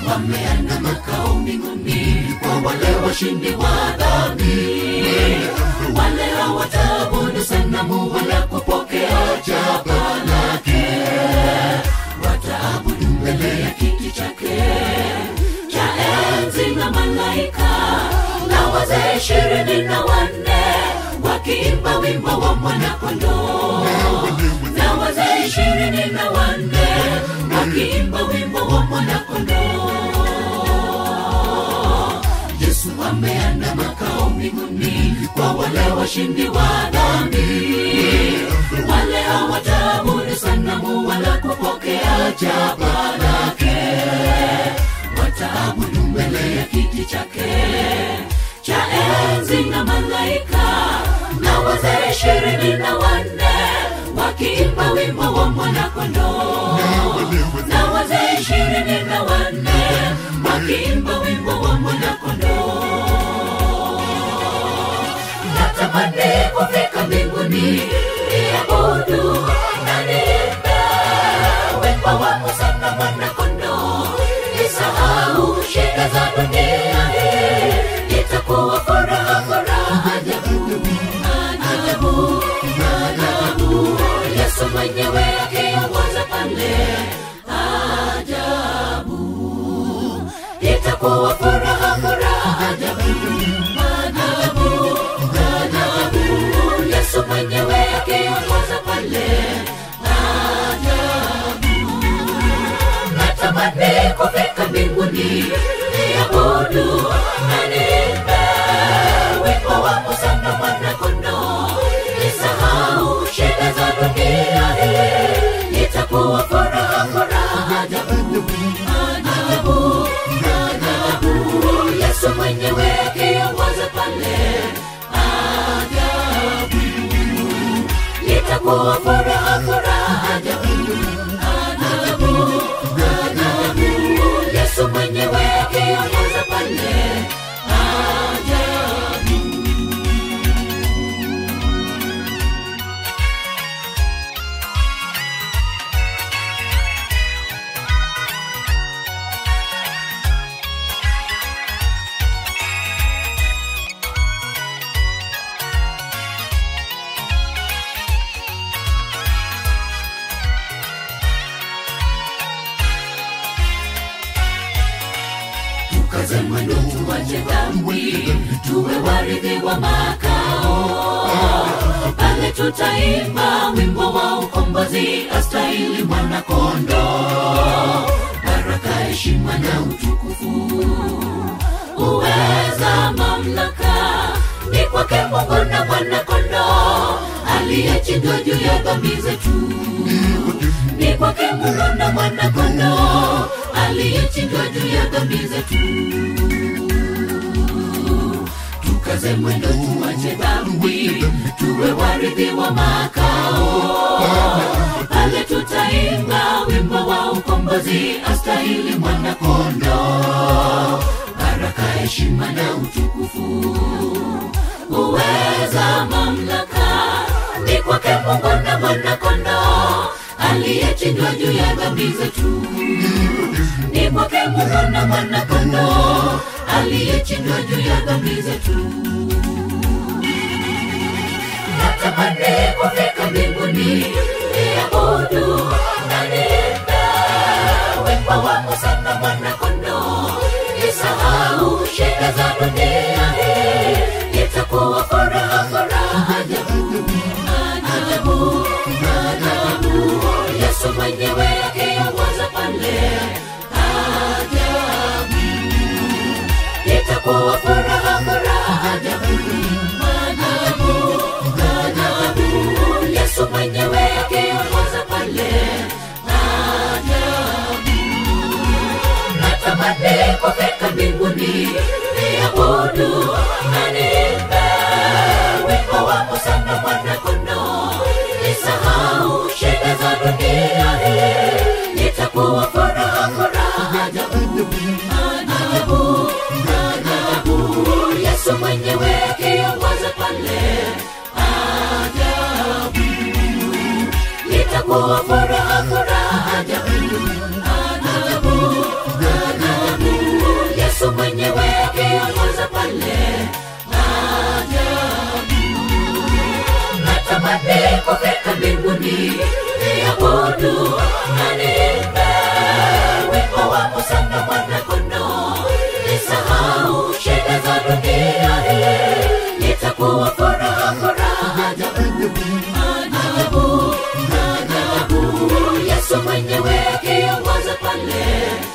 wameanda makao mbinguni kwa wale washindi wa dhambi wale hawataabudu sanamu wala kupokea jaba lake wataabudu mbele ya kiti chake cha enzi na malaika na wazee ishirini na wanne wakiimba wimbo wa mwanakondoo na wazee ishirini na wanne wakiimba wimbo wa mwanakondoo yesu ameanda makao mbinguni kwa wale washindi wa dhambi wale hawataabudu sanamu wala kupokea jaba lake wataabudu mbele ya kiti chake cha enzi na malaika na wazee ishirini na wanne wakiimba wimbo wa mwanakondoo na wazee ishirini na wanne wakiimba wimbo wa mwanakondoo natamani kufika mbinguni niabudu na niimbe wimbo wa Musa na mwanakondoo nisahau shida za dunia hii itakuwa furaha furaha ajabu ajabu ajabu Yesu mwenyewe akiongoza pale ajabu itakuwa furaha furaha ajabu ajabu ajabu Yesu mwenyewe akiongoza pale ajabu natamani kufika mbinguni niabudu na niimbe wimbo wa Musa na mwanakondoo nisahau shida za dunia hii itakuwa furaha furaha ajabu ajabu ajabu Yesu mwenyewe akiongoza pale ajabu itakuwa furaha furaha ajabu ajabu ajabu Yesu mwenyewe akiongoza pale ajabu tukaze mwendo tuwache dhambi tuwe warithi wa makao pale tutaimba wimbo wa ukombozi astahili mwanakondo baraka heshima na utukufu uweza mamlaka ni kwake mungu na mwanakondo aliyechinjwa juu ya dhambi zetu ni kwake mungu na mwanakondo aliyechinjwa juu ya dhambi zetu tukaze mwendo tuache dhambi tuwe warithi wa makao pale tutaimba wimbo wa ukombozi astahili mwanakondo baraka heshima na utukufu uweza mamlaka ni kwake mungu na mwanakondo aliyechinjwa juu ya dhambi zetu ni kwake mungu na mwanakondo aliyechinjwa juu ya dhambi zetu natamani kufika mbinguni niabudu na niimbe wimbo wa musa na mwanakondo nisahau shida za dunia hii itakuwa furaha furaha ajabu ajabu ajabu yesu mwenyewe akiongoza pale ajabu itakuwa furaha furaha ajabu ajabu ajabu yesu mwenyewe akiongoza pale ajabu natamani kufika mbinguni niabudu na niimbe wimbo wa musa na mwanakondo nisahau shida za dunia hii itakuwa furaha furaha ajabu ajabu ajabu yesu mwenyewe akiongoza pale ajabu itakuwa furaha furaha ajabu ajabu ajabu mbinguni niabudu na niimbe wimbo wa Musa na mwana-kondoo. Nisahau shida za dunia hii, itakuwa furaha, furaha ajabu, ajabu, ajabu. Yesu mwenyewe akiongoza pale,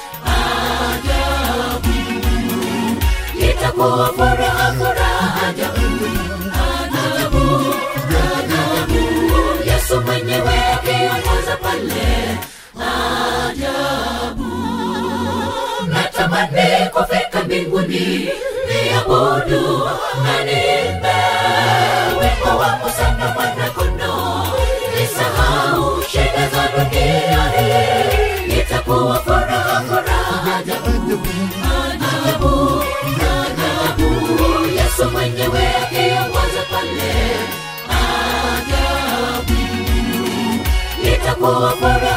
ajabu, itakuwa furaha, furaha ajabu, ajabu, ajabu. Yesu mwenyewe akiongoza pale, ajabu natamani kufika mbinguni niabudu na niimbe wimbo wa Musa na mwana-kondoo. Nisahau shida za dunia hii, itakuwa furaha, furaha ajabu, ajabu, ajabu. Yesu mwenyewe akiongoza pale, ajabu, itakuwa furaha